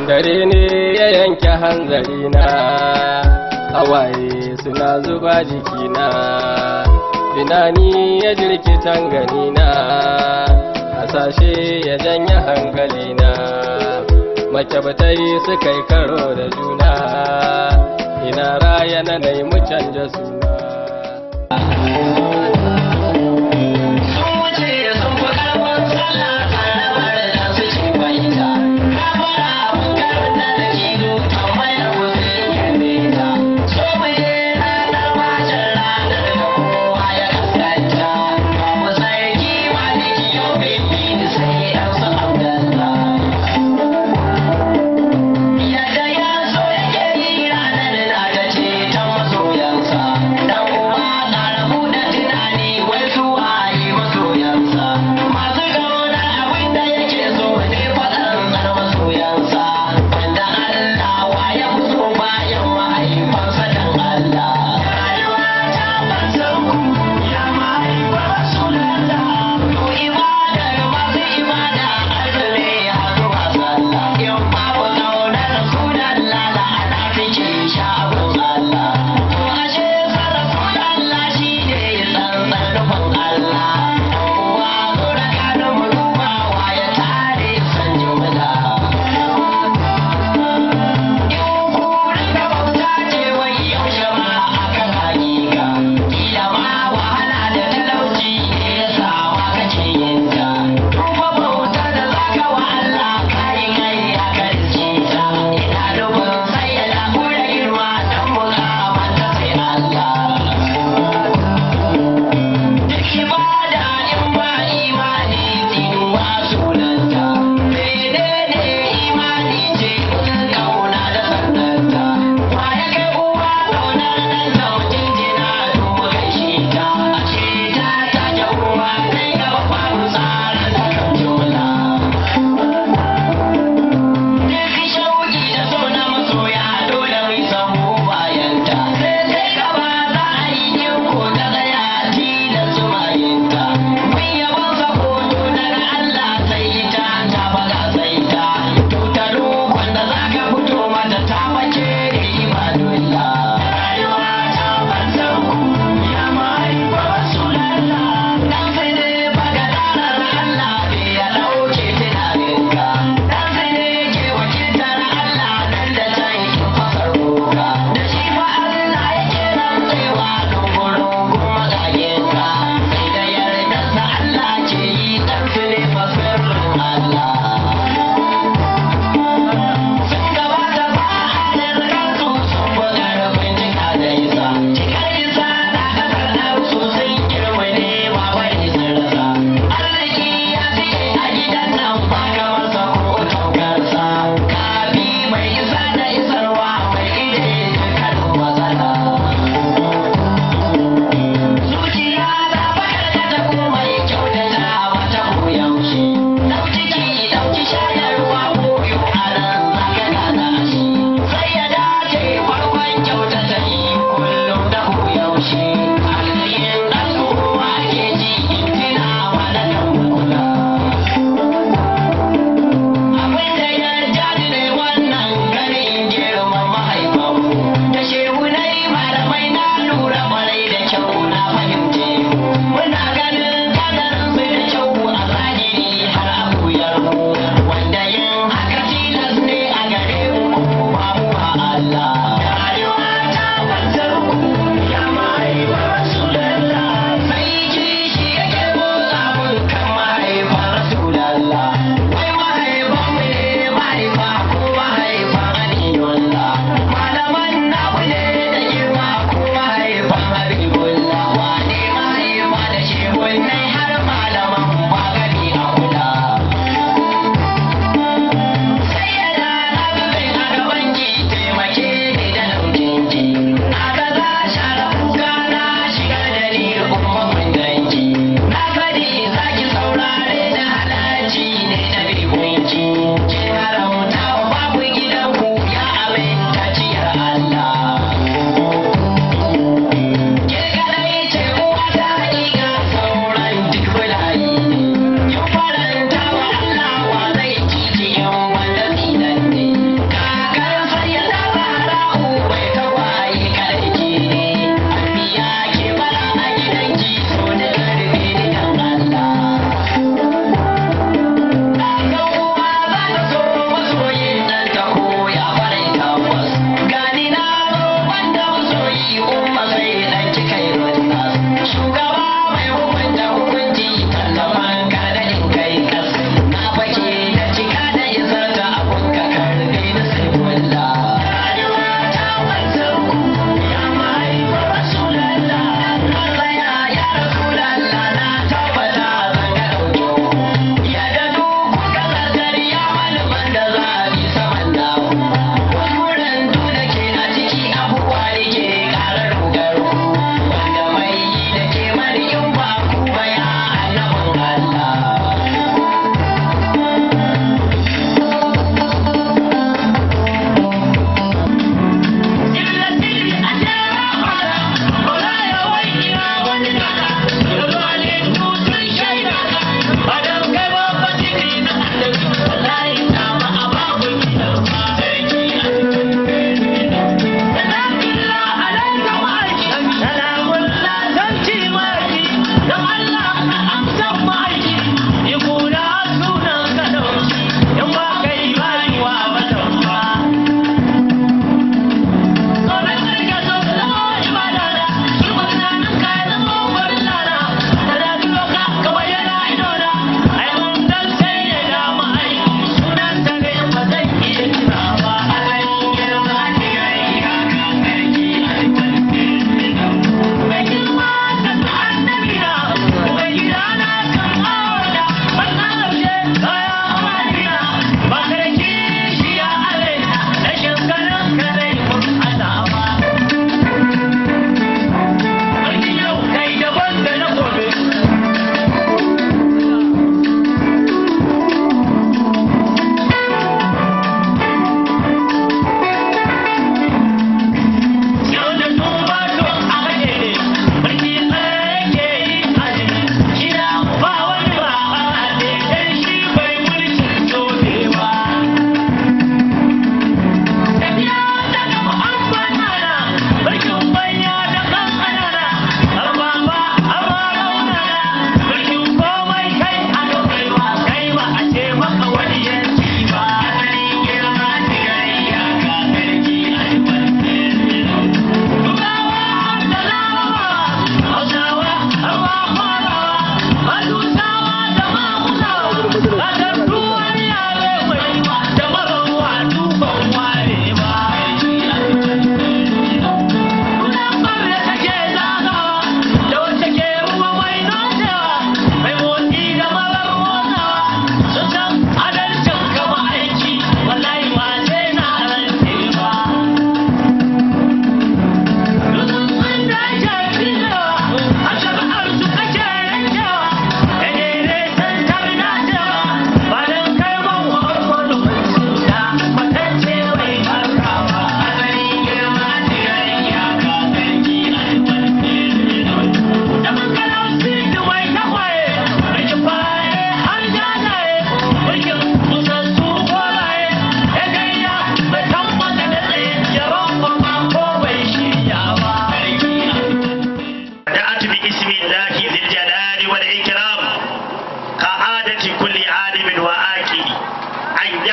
dare ne ya yanke hanzari na hawaye suna zuba jikina tunani ya jirkitan gani na hasashe ya janye hankali na makyabtai suka yi karo da juna ina raya na mu canja suna Yadda ya so yake yi ranar da ta ce ta masoyansa, dan uwa na rabu da tunani.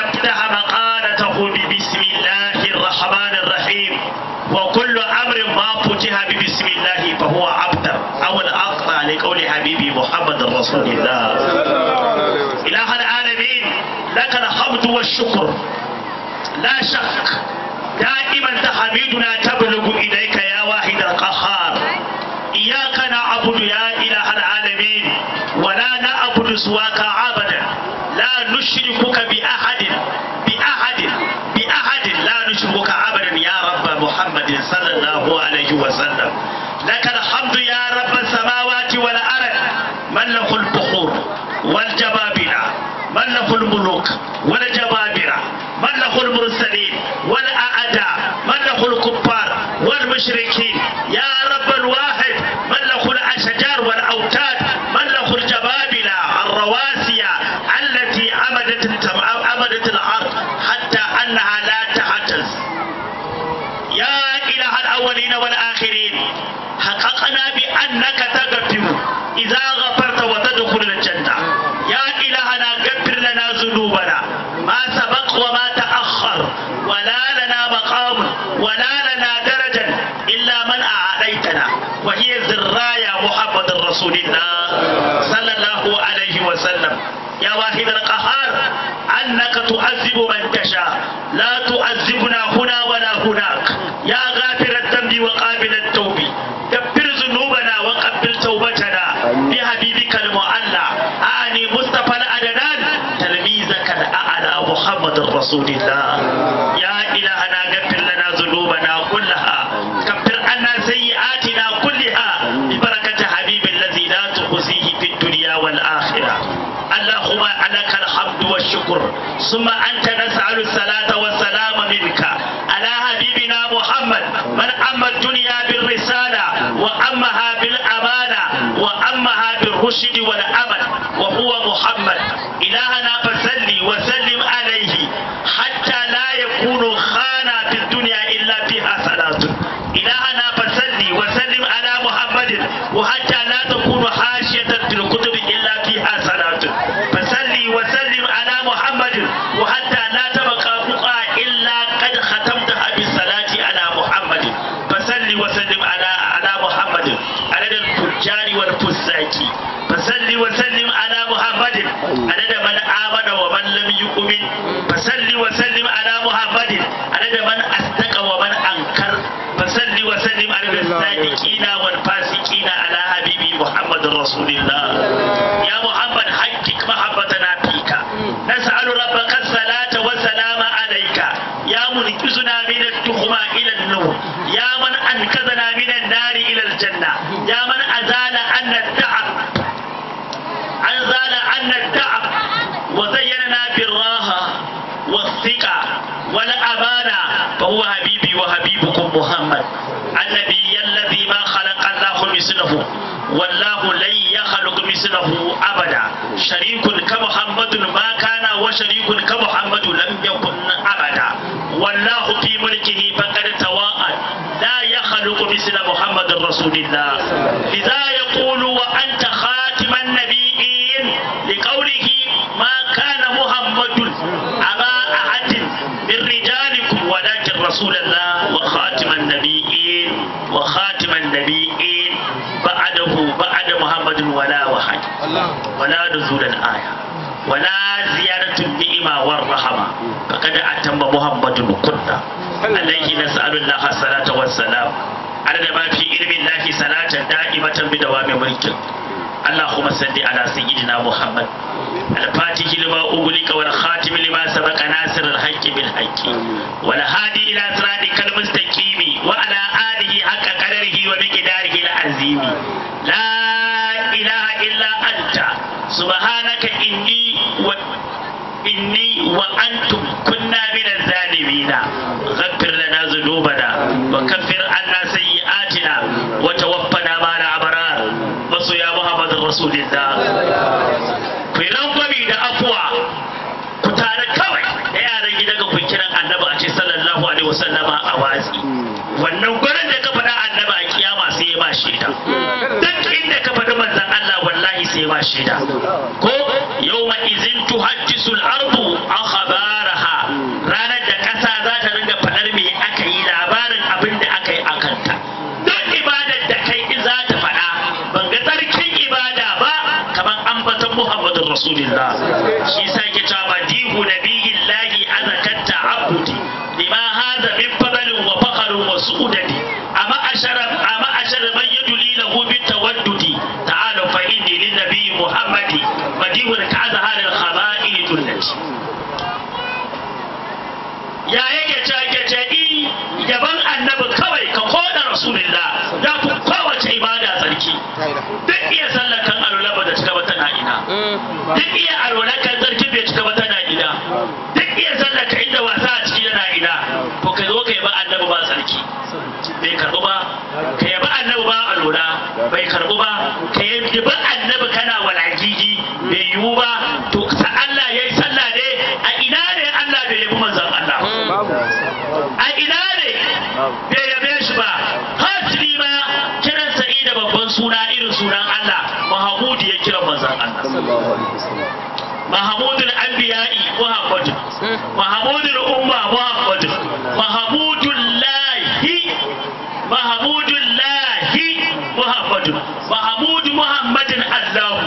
يفتح مقالته ببسم الله الرحمن الرحيم وكل أمر ما فتح ببسم الله فهو أبتر أو الأقطع لقول حبيبي محمد رسول الله إله العالمين لك الحمد والشكر لا شك دائما تحميدنا تبلغ إليك يا واحد القهار إياك نعبد يا إله العالمين ولا نعبد سواك عبدا لا نشركك بأحد بأحد بأحد لا نشركك عبدا يا رب محمد صلى الله عليه وسلم لك الحمد يا رب السماوات والأرض من له البخور والجبابرة من له الملوك والجبابرة من له المرسلين والأعداء من له الكفار والمشركين يا رب الواحد من له الأشجار والأوتاد من له الجبابرة الرواسي التي أمدت التم... أمدت الأرض حتى أنها لا تحتز يا إله الأولين والآخرين حققنا بأنك تغفر إذا غفرت وتدخل الجنة يا إلهنا غفر لنا ذنوبنا ما سبق وما تأخر ولا لنا مقام ولا لنا درجة إلا من أعطيتنا وهي ذرايا محمد رسول الله صلى الله عليه وسلم يا واحد القهار أنك تعذب من تشاء لا تعذبنا هنا ولا هناك يا غافر الذنب وقابل التوب كفر ذنوبنا وقبل توبتنا بحبيبك المعلى أعني مصطفى الأدنان تلميذك الأعلى محمد رسول الله يا إلهنا غفر لنا ذنوبنا كلها كفر عنا سيئاتنا كلها ببركة حبيب الذي لا تخزيه في الدنيا والآخرة اللهم لك الحمد والشكر ثم أنت نسأل الصلاة والسلام منك على حبيبنا محمد من أما الدنيا بالرسالة وأمها بالأمانة وأمها بالرشد والأمل وهو محمد إلهنا فسلي وسلم عليه حتى لا يكون خانا في الدنيا إلا فيها صلاة إلهنا فسلي وسلم على محمد وحتى لا تكون حاشية في الكتب إلا فيها صلاة فسلي وسلم على محمد وحتى لا تبقى بقعة إلا قد ختمتها بالصلاة على محمد فسلي وسلم على على محمد عدد الفجار والفساق فسلي وسلم على محمد عدد من آمن ومن لم يؤمن فسلي وسلم على محمد عدد من أصدق ومن أنكر فسلي وسلم على الصادقين والفاسقين على حبيبي محمد رسول الله يا محمد حقق محبتنا فيك نسأل ربك الصلاة والسلام عليك يا منقذنا من التخمة إلى النور يا من أنقذنا من النار إلى الجنة يا من أزال عنا التعب أنزل عنا التعب وزيننا بالراحة والثقة والأمانة فهو حبيبي وحبيبكم محمد النبي الذي ما خلق الله مثله والله لن يخلق مثله أبدا شريك كمحمد ما كان وشريك كمحمد لم يكن أبدا والله في ملكه فقد تواءد لا يخلق مثل محمد رسول الله لذا يقول وأنت خاتم النبيين لقوله ما كان محمد أبا أحد من رجالكم ولكن رسول الله وخاتم النبيين وخاتم النبيين بعده بعد محمد ولا وحد ولا نزول الآية ولا زيادة النعمة والرحمة فقد أتم محمد كنا عليه نسأل الله الصلاة والسلام على ما في علم الله صلاة دائمة بدوام ملكه اللهم صل على سيدنا محمد الفاتح لما أغلق والخاتم لما سبق ناصر الحق بالحق والهادي إلى صراطك المستقيم وعلى آله حق قدره ومقداره العظيم لا إله إلا أنت سبحانك إني و إني وأنتم كنا من الظالمين غفر لنا ذنوبنا وكفر عنا سيئاتنا وتوفنا مع الأبرار masu ya Muhammad Rasulullah ku yi rangwami da afuwa ku tare kawai da yaran gida ga ku kiran annabi a ce sallallahu alaihi wasallama a watsi wannan gurin da ka faɗa annabi a kiyama sai ya ba shaida duk inda ka faɗi manzon Allah wallahi sai ya ba shaida ko yawma izin tuhaddisu al-ardu akhbaraha ya yake ce yake ce i yaban annabi kawai ka koda rasulullah ya fi kowace ibada tsarki duk iya sallar kan alula ba da cika ba tana ina duk iya alula kan tsarki bai cika ba tana ina duk iya sallar ka inda wasa a ciki yana ina to ka zo ka yaba annabi ba tsarki bai karbu ba ka yaba annabi ba alula bai karbu ba ka yaba annabi kana walagigi bai yiwu ba to sa Allah yayi sallah ne a ina ne Allah bai yabi manzon Allah a ina ne bai yabe shi ba hasili ma kiran sa'i da babban suna irin sunan Allah Mahamudu ya kira manzon Allah Mahamudul Anbiya'i Muhammadu Mahamudul Umma Muhammadu Mahamudul Lahi Mahamudul Lahi Muhammadu Mahamudu Muhammadin Allahu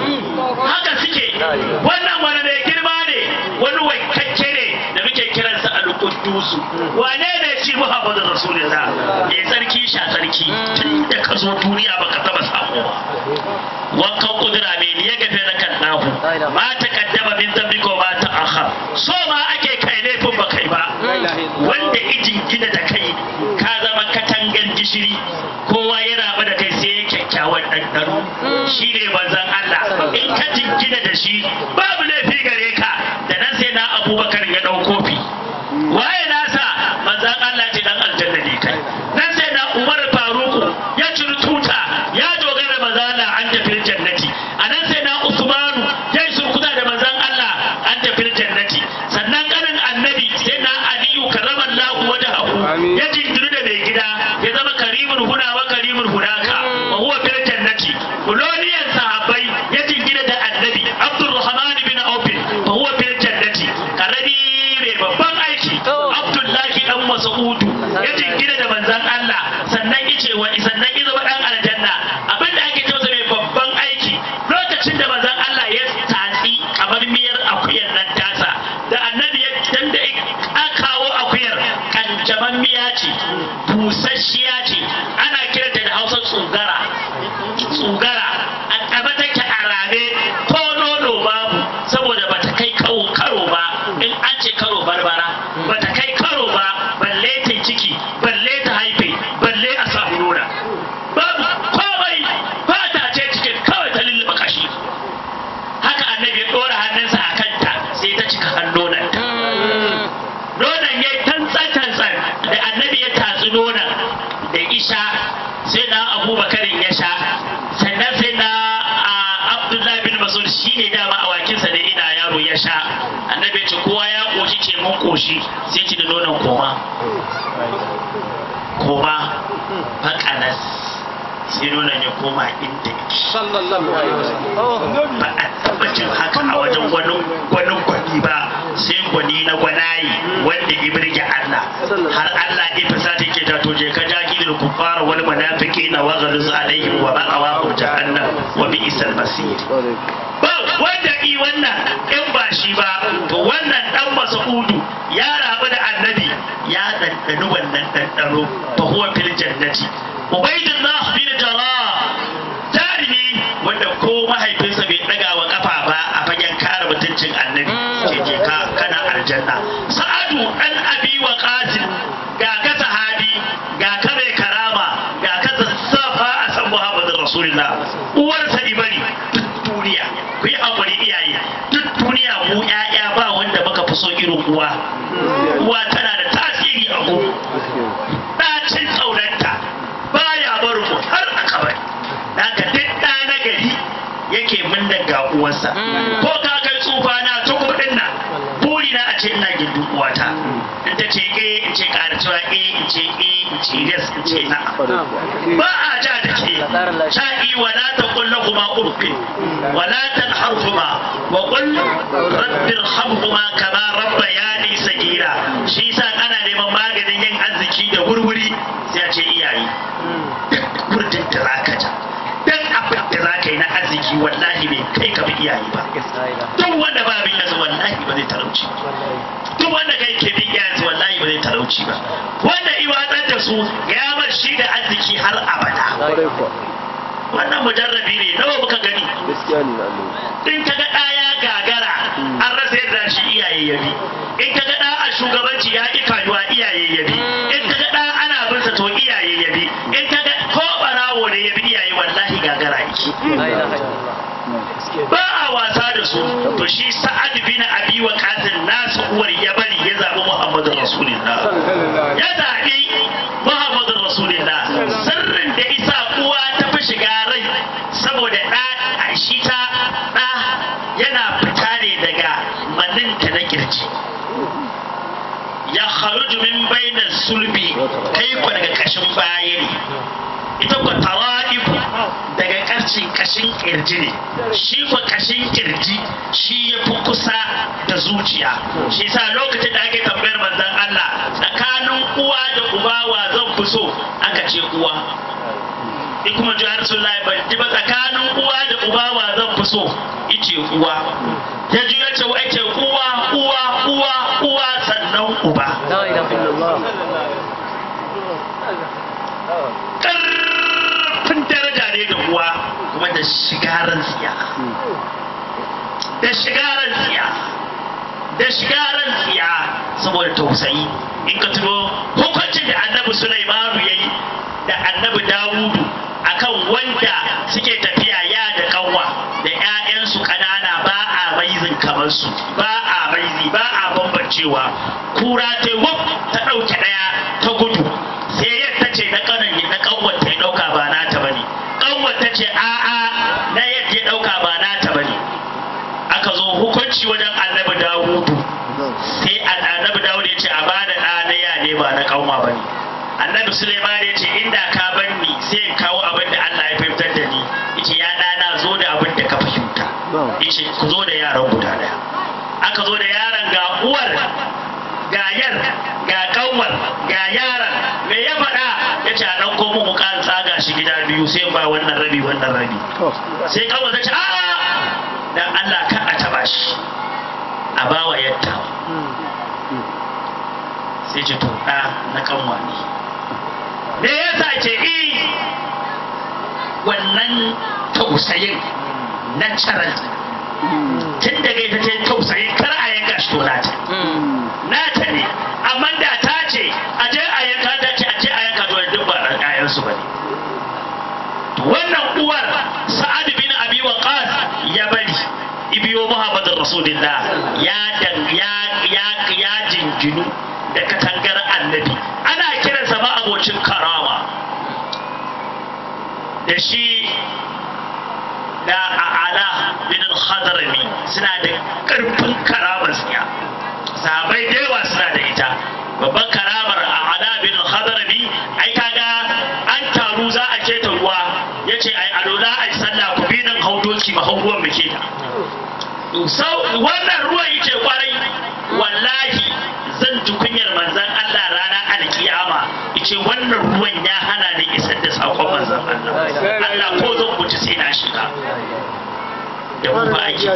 haka suke wannan wani mai girma ne wani waikakke ne da muke kiransa al-Quddusu wane ne shi Muhammadu Rasulullah mai tsarki sha tsarki tun da ka zo duniya baka taba samu ba wankan kudura mai ne ya gafe na kan nahu ma ta kaddama min zambi ko ma ta akhar so ma ake kai laifin ba kai ba wanda ijin gina da kai ka zama katangan gishiri kowa ya raba da kai sai ya kyakkyawan ɗanɗano shi ne manzon Allah in ka jingina da shi babu laifi gare ka da nan sai na abubakar ya ɗau kofi waye nasa manzon Allah ce dan aljanna ne kai nan sai na umar faruku ya ciri tuta ya dogara manzon Allah an tafi jannati a nan sai na usmanu ya yi surkuta da manzon Allah an tafi jannati sannan kanin annabi sai na aliyu karramallahu wajhahu ya jinjiru da mai gida ya zama karimun huna wa karimun hunaka wa huwa fil jannati uloniyan sahabbai ya jingina da annabi abdurrahman bin auf fa huwa fil jannati karami mai babban aiki abdullahi dan mas'udu ya jingina da manzon Allah sannan yace wa sannan ya zama dan aljanna abinda ake cewa mai babban aiki lokacin da manzon Allah ya tatsi kamar miyar akuyar nan tasa da annabi ya dan da aka kawo akuyar kanjaman miya ce busasshiya ce ana kiranta da hausa tsugara tsugara a ƙaba take a rame ko nono babu saboda ba ta kai kawo karo ba in an ce karo barbara ba ta kai karo ba balle ta ciki balle ta haife balle a samu nuna babu komai fata ce cikin kawai ta lulluɓa kashi haka annabi ya ɗora hannunsa a kanta sai ta cika hannunanta nonon ya tantsan-tantsan da annabi ya tatsi nonon da isha sai na abubakarin ya sha sannan sai na abdullahi bin masud shi ne dama awakinsa da ina yaro ya sha annabi ya ce kowa ya koshi ce mun koshi sai ci da nonon koma koma fakanas sai nonon ya koma inda yake ba a taba jin haka a wajen wani wani gwani ba sai gwani na gwanayi wanda ya birge Allah har Allah ya fasa ta ke to je ka jaki da kufara wal munafiki na waghaluz alaihim wa ma'awa jahannam wa bi'sal masir ba wanda i wannan in ba shi ba to wannan dan mas'udu ya rabu da annabi ya dandani wannan dandano fa huwa fil jannati ubaydullah bin jarrah jarumi wanda ko mahaifinsa bai daga wa kafa ba a fagen kare mutuncin annabi ce je ka kana aljanna sa'adu dan abi wa qasim ga ka sahabi ga ka mai karama ga ka safa a san muhammadin rasulullah uwarsa ibari duk duniya ku yi hakuri iyaye duk duniya mu ƴaƴa ba wanda muka fi so irin uwa uwa tana da tasiri a mu ɗacin tsaunanta baya barin mu har a kabari haka duk ɗa na gari yake mun daga uwarsa ko ka kai tsufa na tukur din nan buri na a ce ina gindin uwata in ta ce eh in ce ƙara cewa eh in ce eh in ce yes in ce na ba a ja da ke sha'i wala ta kulla kuma urfi wala ta harfuma wa qul rabbi irhamhuma kama rabbayani sagira shi yasa ana neman maganin yin arziki da wurwuri sai a ce iyaye duk wurdin da zaka ja dan abin da za ka yi na arziki wallahi bai kai ka bi iyaye ba duk wanda ba bin yanzu wallahi ba zai talauci duk wanda kai ke bin iyayensu wallahi ba zai talauci ba wanda iwatsar da su ya bar shi da arziki har abada wannan mujarrabi ne nawa muka gani in ka ga ɗaya gagara an rasa yadda shi iyaye ya bi in ka ga ɗa a shugabanci ya ƙi kayuwa iyaye ya bi in ka ga ɗa ana bin sa to iyaye ya bi in ka ga ko ɓarawo ne ya bi iyaye wallahi gagara yake ba a wasa da su to shi sa'ad bin abi wa qatil nasu uwar ya bari ya zabi muhammadu rasulullah ya zabi muhammadu rasulullah sirrin da isa uwa ta fi shiga rai saboda ɗa a shi ta ɗa yana fita ne daga maninta na kirji ya kharuju min bainas sulbi kai ku daga kashin baya ne ita ku tara'ifu daga karcin kashin kirji ne shi ku kashin kirji shi ya fi kusa da zuciya shi sa lokacin da ake tambayar manzon Allah tsakanin uwa da uba wa zan fi so aka ce uwa in kuma ji Rasulullahi ban ji ba tsakanin uwa da uba wa zan fi so ice uwa ya ji ya ce wa ce uwa uwa uwa uwa sannan uba ƙarfin daraja ne da uwa kuma da shigaran tsiya da shigaran tsiya da shigaran tsiya saboda tausayi in ka tuno hukuncin da annabi Sulaimanu ya yi da annabi Dawudu akan wanda suke tafiya ya da kanwa da 'ya'yansu ƙanana ba a raizin kamar su ba a raizi ba a bambancewa kura ta wuf ta ɗauke ɗaya ta gudu sai yadda ce na kanan na kanwar ta ya ɗauka ba nata bane kanwar ta ce a'a na yadda ya ɗauka ba nata bane aka zo hukunci wajen annabi Dawudu sai annabi Dawudu ya ce a bada ɗa na ya ne ba na kanwa bane annabi Suleiman ya ce inda ka bar ni sai in kawo abin da Allah ya fahimtar da ni yace ya ɗana zo da abin da ka fahimta yace ku zo da yaran guda daya aka zo da yaran ga uwar ga yar ga kanwar ga yaran me ya faɗa ya ce a ɗauko mu mu kan tsaga shi gida biyu sai ba wannan rabi wannan rabi sai kanwar ta ce a'a dan Allah ka a taba shi a bawa yatta sai ce to ɗa na kanwa ne me yasa ce i wannan tausayin natural tun daga ita ce tausayin kar a yanka shi to nata nata ne amma da ta ce a je a yanka ta ce a je a yanka to duk ba ɗan ƴaƴansu ba ne wannan uwar sa'ad bin abi waqas ya bari ibiyo muhammadin rasulillah ya dan ya ya ya jinjinu da katangar annabi ana kiransa ma abocin karama da shi da a'ala bin al-hadrami suna da karfin karamar siya sahabai da yawa suna da ita babban karamar a'ala bin al-hadrami ai kaga an taru za a keta ruwa yace ai alola ai sallah ku bi nan haudoki ma hauruwan muke ta sau wannan ruwan yake kwarai wallahi zan ji kunyar manzan Allah rana alkiyama yace wannan ruwan ya hana ni isar da sakon manzan Allah Allah ko zan mutu sai na shiga da mu ba aiki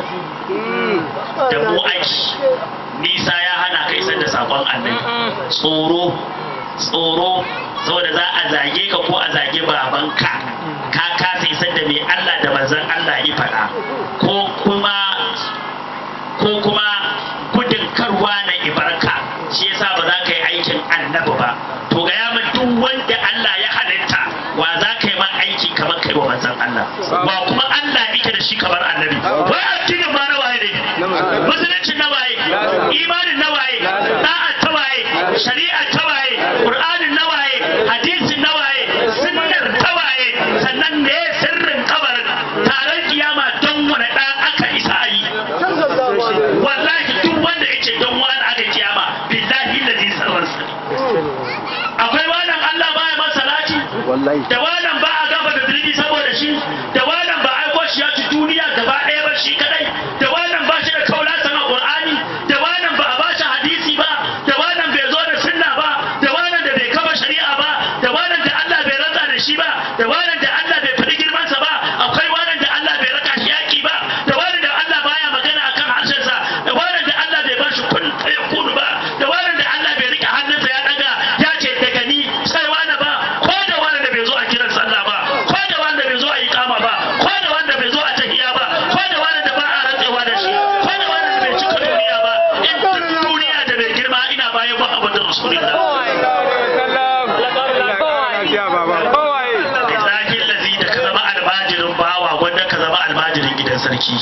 da mu aiki nisa ya hana ka isar da sakon annabi tsoro tsoro saboda za a zage ka ko a zage babanka ka kasa isar da mai Allah da manzan Allah ya faɗa ko kuma ko kuma gudun karwa na ibarka shi yasa ba za ka yi aikin annabi ba to ga ya duk wanda Allah ya halitta wa za ka yi ma aiki kamar kai wa manzan Allah wa kuma Allah yake da shi kamar annabi wai addinin ma na waye ne musulunci na waye imanin na waye da'a ta waye shari'a ta waye qur'anin na waye hadisin na waye sunnar ta waye sannan ne sirrin kabarin taron kiyama don wani da aka isa a yi wallahi duk wanda yake don wani aka kiyama billahi ladhi sarransa akwai wannan Allah baya masa salati da wannan ba a gaba da zunubi saboda shi da wannan ba aiko shi ya ci duniya gaba ɗaya ba shi kadai da wannan ba shi da kaula sama qur'ani da wannan ba a ba shi hadisi ba da wannan bai zo da sunna ba da wannan da bai kama shari'a ba da wannan da Allah bai rantsa da shi ba da wannan da Allah bai faɗi girmansa ba akwai wannan da Allah bai raka shi yaki ba da wannan da Allah baya magana akan harshensa da wannan da Allah bai ba shi kun ya kunu ba da wannan da Allah bai rike hannunsa ya daga ya ce daga ni sai wani ba ko da wani da bai zo a kiran sallah muhammadin rasulullah Ibrahim lazi da ka zama almajirin bawa wanda ka zama almajirin gidan sarki.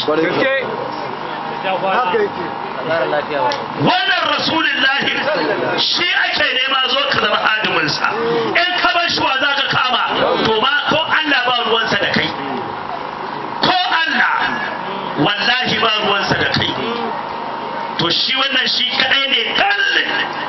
Wannan Rasulullahi shi ake nema zo ka zama hadiminsa. In ka bar shi wa za ka kama, to ma ko Allah ba ruwansa da kai. Ko Allah wallahi ba ruwansa da kai. To shi wannan shi kadai ne kallin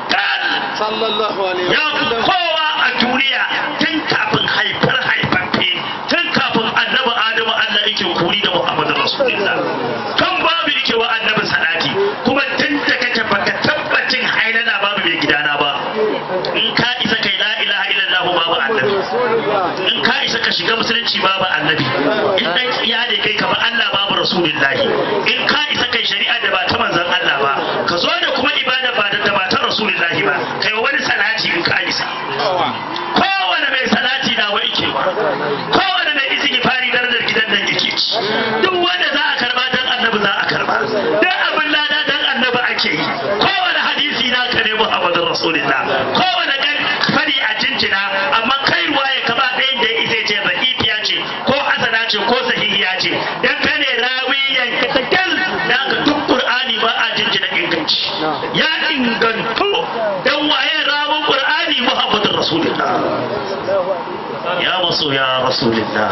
kallin ya fi kowa a duniya tun kafin haifar haifaffe tun kafin annabi adamu allah yake kuri da muhammadu rasulullah tun babu yake wa annabi salati kuma tun da kake baka tabbacin hailala babu mai gidana ba in ka isa kai la ilaha illallah babu annabi in ka isa ka shiga musulunci babu annabi in dan tsiya ne kai kamar allah babu rasulullahi in ka isa kai shari'a da ba ta manzon allah ba ka zo da kuma ibada ba da ba ta rasulullahi ba kai wani salati in ka isa kowane mai salati na wa ike ba kowane mai izini fari darajar gidan nan yake ci duk wanda za a karba dan annabi za a karba duk abin lada dan annabi ake yi kowane hadisi na ka ne muhammadin rasulullah kowane gan fari a jinjina amma kai ruwa ya kaba ɗayan da ya isa ce zakifiya ce ko hasana ce ko sahihiya ce dan ka ne rawiyan katakel da aka duk qur'ani ba a jinjina inganci ya ingantu dan waye rawun qur'ani muhammadin rasulullah ya maso ya rasulullah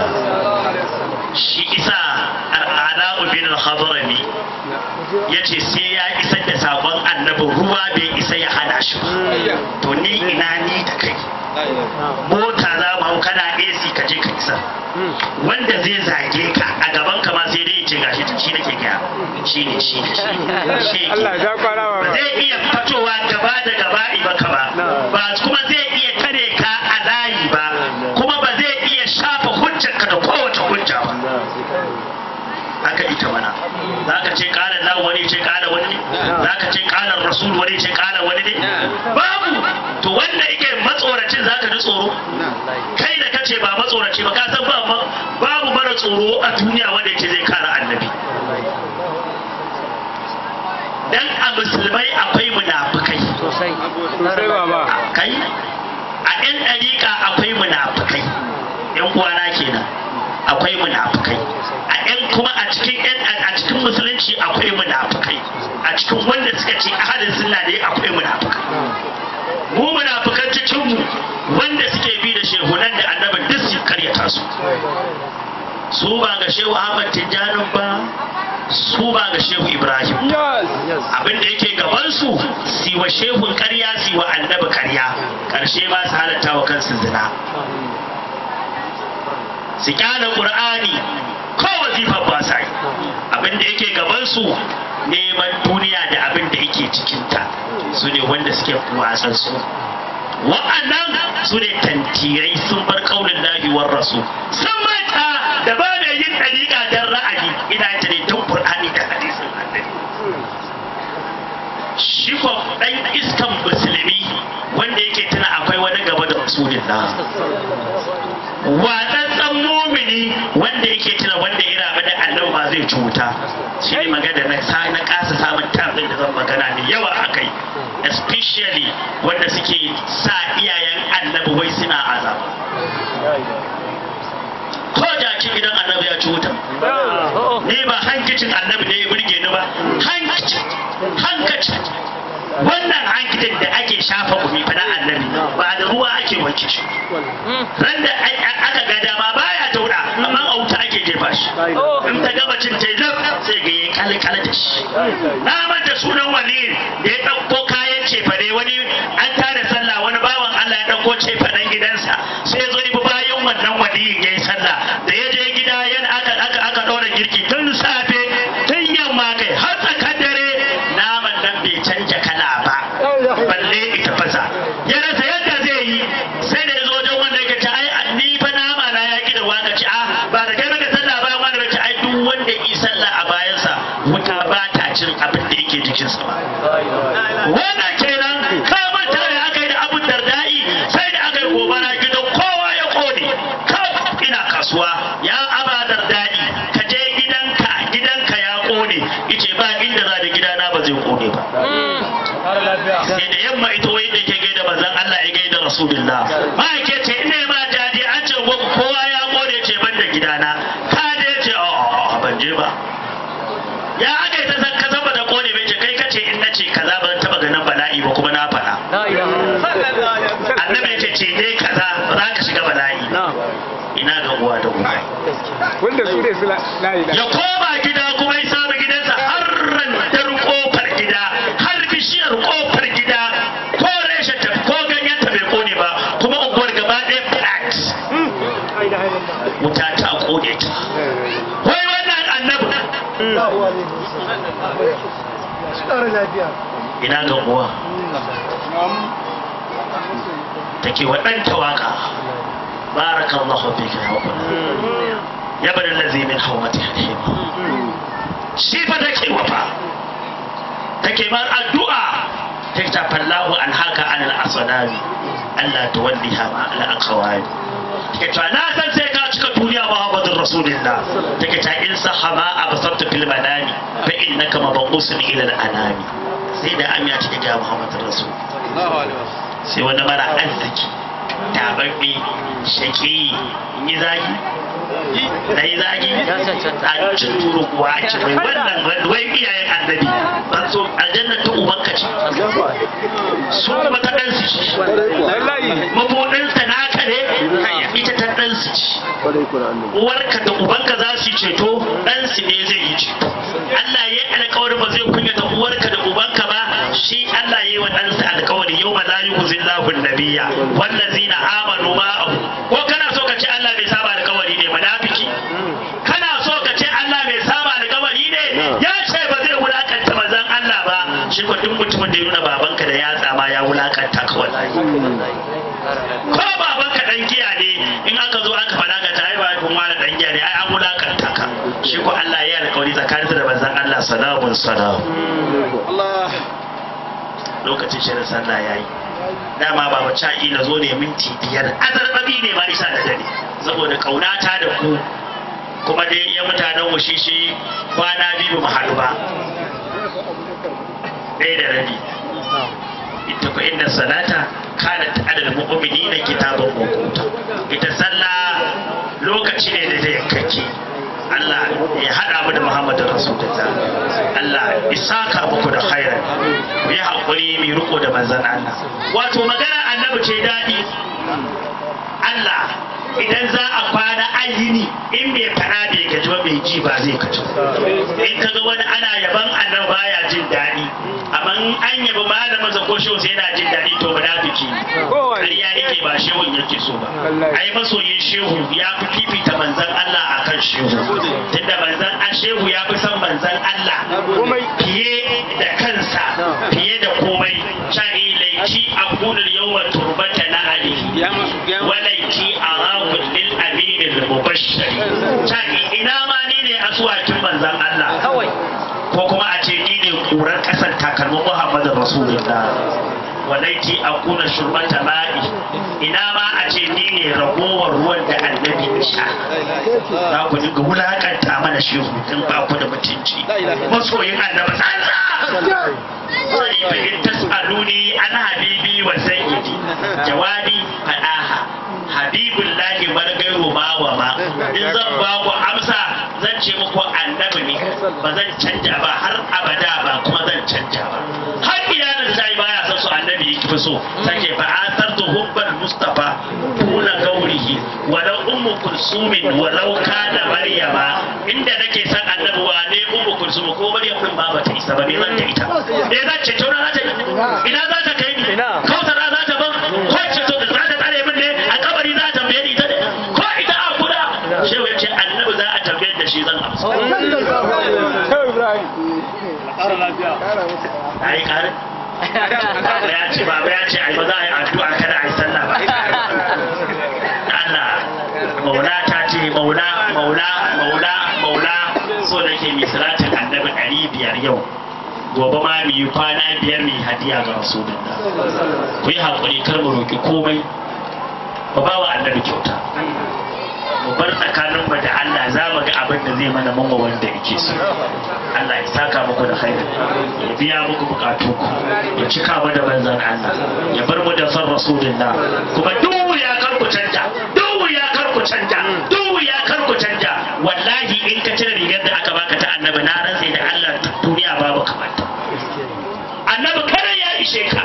shi isa al'ada bin al-hadrami yace sai ya isar da sabon annabi ruwa bai isa ya hana shi ba to ni ina ni da kai mota za mu hau kana AC ka je ka isa wanda zai zage ka a gaban ka ma sai dai ya ce gashi shi nake gaya shi ne shi ne shi ne shi yake ba zai iya fitowa gaba da gaba baka ba ba kuma zai iya tare ka a layi ba kuma ba zai iya shafa hujjarka da kowace hujja ba haka ita mana za ka ce kala Allah wani ce kala wani ne za ka ce kala rasul wani ce kala wani ne babu to wanda yake matsoracin za ka ji tsoro kai da kace ba matsoraci ba ka san ba babu mara tsoro a duniya wanda yake zai kara annabi dan a musulmai akwai munafukai kai a yan ɗariƙa akwai munafukai yan uwana kenan akwai munafukai a yan kuma a cikin yan a cikin musulunci akwai munafukai a cikin wanda suka ce ahadin sunna ne akwai munafukai mu munafukan cikin mu wanda suke bi da shehunan da annabin duk su karyata su su ba ga shehu Ahmad Tijjanin ba su ba ga shehu Ibrahim abin da yake gaban su si wa shehun karya si wa annabi karya karshe ba su halatta wa kansu zina su kyala qur'ani ko wazifar ba sa yi abin da yake gaban su neman duniya da abin da yake cikinta su ne wanda suke wasan su wa'annan su ne tantirai sun bar kaunin lahiwar rasu sun mata da ba mai yin ɗariƙa don ra'ayi ina ta ne tun ƙur'ani da hadisin annabi shi ko ɗan iskan musulmi wanda yake tuna akwai wani gaba da rasulullah watsatsan mumini wanda yake tuna wanda ya rabu da annabi ma zai cuta shi ne magana na sa na kasa samun tafin da zan magana ne yawa akai especially wanda suke sa iyayen annabi wai suna azab ko jaki gidan annabi ya cuta ni ba hankicin annabi da ya burge ni ba hankicin hankicin wannan hankicin da ake shafa gumi fa na annabi ba da ruwa ake wanke shi ran da aka ga dama baya tauna amma a wuta ake jefa shi in ta gaba cin ta zaf sai ga yayi kalkala da shi na manta sunan wani da ya dauko kayan cefane wani an tada sallah wani bawan Allah ya dauko cefanen gidansa sai ya zo ibi bayan wannan waliyin yayi sallah da ya je gida yana aka aka aka dora girki tun safe tun yamma kai har tsakar dare naman nan bai canja kala ba balle ita fasa ya rasa yadda zai yi sai da ya zo wajen wanda yake ce ai ni fa nama na ya ki da waka ce a ba da kai maka sallah bayan wanda yake ai duk wanda yi sallah a bayansa wuta ba ta cin abin da yake jikinsa ba wannan kenan ka manta da aka yi da abun dardai sai da aka yi gobara gidan kowa ya kone ka ina kasuwa ya aba dardai ka je gidanka gidanka ya kone ice ba inda za da gidana ba zai kone ba sai da yamma ita wai da ke gaida manzon Allah ya gaida rasulullah ma ke ce ina ma jaji an ce gobe kowa ya kore ce ban da gidana ka da ya ce a ban je ba ya aka yi ta san ka saba da kone bai ce kai kace in na ce kaza ban taba ganin bala'i ba kuma na faɗa annabi ya ce ce dai kaza za ka shiga bala'i ina ga uwa da uba wanda su ne su la ilaha ya koma gida kuma ya samu gidansa har rantar kofar gida har bishiyar kofar gida ko reshen ta ko ganyen ta bai kone ba kuma unguwar gaba ɗaya flat wuta ta kone ta wai wannan annabi ina ga uwa take wa ɗanta waka barakallahu fika ya wakuna ya bada lazi min hawati halima shi fa take wafa take mar addu'a take ta fallahu an haka an al-asnami Allah tuwalliha ma al-aqwali take ta na san sai ka cika duniya Muhammadur Rasulullah take ta in sahama absarta fil manami fa innaka mabusun ila al-anami sai da amiya take ga Muhammadur Rasul sai wani mara arziki tababbe shaki yi zagi da yi zagi a cin turu kuwa a ci mai wannan wai iyayen annabi ban so aljanna ta ubanka ce su kuma ta ɗan su ci mabuɗinsa naka ne ita ta ɗan su ci uwarka da ubanka za su yi ceto ɗan su ne zai yi ceto Allah ya yi alkawarin ba zai kunyata uwarka da ubanka ba shi Allah ya yi wa ɗansa alkawari yau ma la yuhzillahu nabiyya wallazina amanu ma'ahu ko kana so ka ce Allah bai saba alkawari ne munafiki kana so ka ce Allah bai saba alkawari ne ya ce ba zai wulakanta manzon Allah ba shi ko duk mutumin da ya nuna babanka da yatsa ma ya wulakanta ka wallahi ko babanka dan giya ne in aka zo aka faɗa ka ta ai ba kun wani dan giya ne ai an wulakanta ka shi ko Allah ya yi alkawari tsakaninsa da manzon Allah salamun salam lokacin shirin sallah ya yi dama ba wacce ila zo ne minti biyar azarbabi ne ma isa da dare saboda kaunata da ku kuma dai ya mutanen mu shi shi kwana biyu mu haɗu ba ɗaya da rabi ita ko inda salata kana ta adal mu'minina kitabun mawquta ita sallah lokaci ne da zai kake Allah ya haɗa mu da Muhammadu Rasulullah Allah isaka muku da khairan ku yi haƙuri mai riko da manzan Allah wato magana annabi ce daɗi Allah idan za a kwana ayini in bai fara bai gaji ba mai ji ba zai kaci in ka ga wani ana yaban annabi baya jin daɗi amma in an yabi malamin sa ko shehu sai yana jin daɗi to munafiki ƙarya yake ba shehun yake so ba ai masoyin shehu ya fi fifita manzan Allah akan shehu tunda manzan an shehu ya fi son manzan Allah fiye da kansa fiye da komai sha'i laiki a kunar yawan turbata na alihi walaiki a rakun lil aminin mubashshari sha'i ina ma ni ne asuwakin manzan Allah ko kuma a ce ni ne kurar kasar takalmin Muhammadu Rasulullah walaiki a kuna shurbata ma'i ina ma a ce ni ne ragowar ruwan da annabi ya sha za ku dinga wulakanta mana shehu in ba ku da mutunci masoyin annabi sallah sai fa in tasaluni an habibi wa sayyidi jawabi fadaha habibullahi bar gairu ma wa ma in zan ba ku amsa zan ce muku annabi ne ba zan canja ba har abada ba kuma zan canja ba har iyalin sai baya son su annabi yake fi so take fa asartu hubbal mustafa tuna gaurihi walau ummu kulsumin walau kana maryama inda nake san annabi wa ne ummu kulsum ko maryam din ba bata isa ba me zan ta ita eh zan ce to na za ta ina za ta kai ni kautara za ta ban ko ce to za ta tsare min ne a kabari za ta tambaye ni ita ne ko ita a kuda shehu ya ce annabi za a tambaye da shi zan amsa ai kare baba ya ce baba ya ce ai ba za a yi addu'a kada a yi sallah ba Allah maula ta ce maula maula maula maula so nake mi salatin annabi ɗari biyar yau gobe ma mu yi kwana biyar mu yi hadiya ga rasulullah ku yi haƙuri kar mu roƙi komai ba ba wa annabi kyauta mu bar tsakanin mu da Allah za mu ga abin da zai mana mamma wanda yake so Allah ya saka muku da khairi ya biya muku bukatun ku ya cika mu da manzon Allah ya bar mu da san rasulullah kuma duk ya kar ku canja duk ya kar ku canja duk ya kar ku canja wallahi in ka cire rigar da aka baka ta annabi na rantsa da Allah duniya babu kamata annabi kada ya ishe ka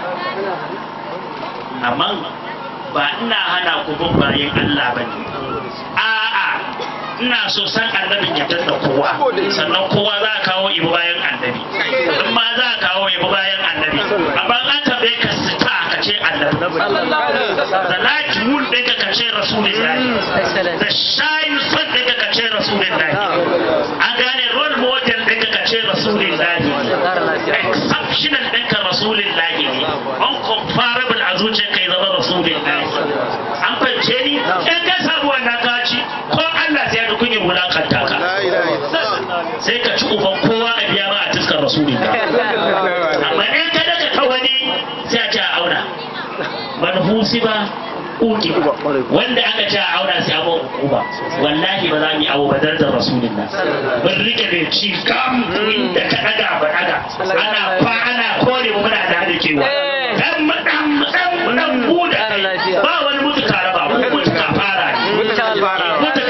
amma ba ina hana ku bin bayan Allah ba ne a'a ina so san annabin ya danna kowa sannan kowa za a kawo ibu bayan annabi in ma za a kawo ibu bayan annabi amma an tambaye ka sita ka ce annabi da laki mun ɗinka ka ce rasulullahi da shayin son ɗinka ka ce rasulullahi an gane role model ɗinka ka ce rasulullahi exceptional ɗinka rasulullahi ne uncomparable a zuciyar kai zama rasulullahi an fahimce ni in ka samu wannan kaci ko Allah sai ya kunya wulakanta ka sai ka ci uban kowa a biya ma a tuskar rasulullahi amma in ka daga ta wani sai a ce a auna manhusi ba uki wanda aka ce a auna sai a mawa hukuma wallahi ba za mu yi abu ba darajar rasulullah mun rike da ci gam inda ka daga ba daga ana fa ana kore mu muna da kewa dan mu dan mu dan mu dan buda ba wani mutu kara ba mu mutu ka fara mutu ka fara buda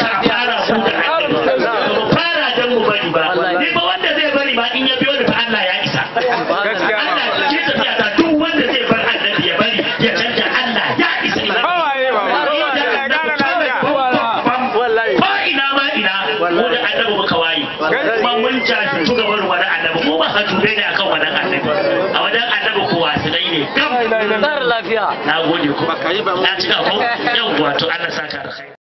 mu fara dan mu bari ba ni ba wanda zai bari ba in ya biyo ni fa Allah ya isa Allah ke tafiya ta duk wanda zai bar annabi ya bari ya canja Allah ya isa ko ina ma ina mu da annabi muka wayi kuma mun jajirtu ga wani wani annabi mu ba hajjure ne akan wani annabi a wajen annabi kowa su dai ne gam lafiya na gode ku na cika ko yau wato Allah saka da kai